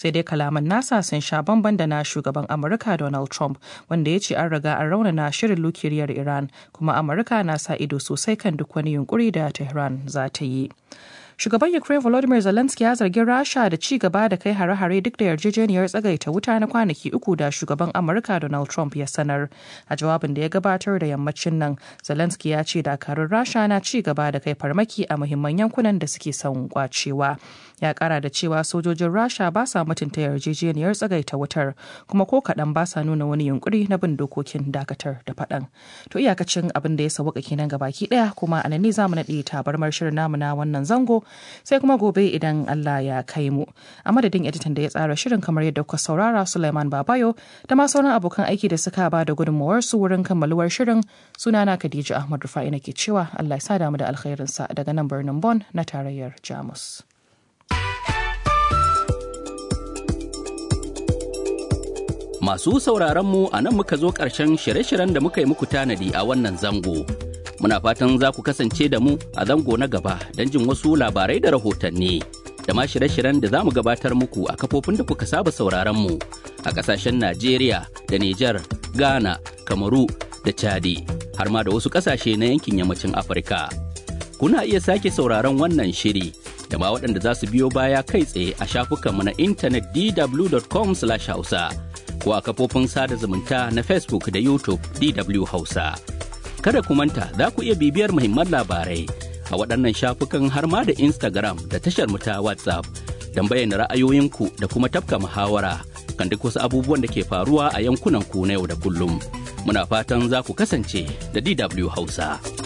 sai dai kalaman nasa sun sha bamban da na shugaban Amurka Donald Trump wanda ya ce an riga an raunana shirin nukiliyar Iran kuma Amurka na sa ido sosai kan duk wani yunkuri da Tehran za ta yi. Shugaban Ukraine Volodymyr Zelensky ya zargi Rasha da ci gaba da kai hare-hare duk da yarjejeniyar tsagaita wuta na kwanaki uku da shugaban Amurka Donald Trump ya sanar. A jawabin da ya gabatar da yammacin nan, Zelensky ya ce dakarun Rasha na ci gaba da kai farmaki a muhimman yankunan da suke son kwacewa. Ya kara da cewa sojojin Rasha ba sa mutunta yarjejeniyar tsagaita wutar kuma ko kaɗan ba sa nuna wani yunkuri na bin dokokin dakatar da faɗan. To iyakacin abin da ya sauka kenan gabaki ɗaya kuma a nan ne za mu naɗe tabarmar shirin namu na wannan zango sai kuma gobe idan Allah ya kai mu. A madadin editan da ya tsara shirin kamar yadda kuka saurara Suleiman Babayo da ma sauran abokan aiki da suka ba da gudunmawar su wurin kammaluwar shirin sunana Khadija Ahmad Rufa'i nake cewa Allah ya sa damu da alkhairinsa daga nan birnin Bon na tarayyar Jamus. Masu sauraron mu a nan muka zo ƙarshen shirye-shiryen da muka yi muku tanadi a wannan zango. Muna fatan za ku kasance da mu a zango na gaba don jin wasu labarai da rahotanni. Da ma shirye-shiryen da za mu gabatar muku a kafofin da kuka saba sauraron mu a ƙasashen Najeriya da Nijar, Ghana, Kamaru da Chadi, har ma da wasu ƙasashe na yankin yammacin Afirka. Kuna iya sake sauraron wannan shiri da ma waɗanda za su biyo baya kai tsaye a shafukanmu na intanet dw.com/hausa. ko a kafofin sada zumunta na Facebook da YouTube DW Hausa. Kada ku manta za ku iya bibiyar muhimman labarai a waɗannan shafukan har ma da Instagram da tashar mu ta WhatsApp don bayyana ra'ayoyinku da kuma tafka muhawara kan duk wasu abubuwan da ke faruwa a yankunan ku na yau da kullum. Muna fatan za ku kasance da DW Hausa.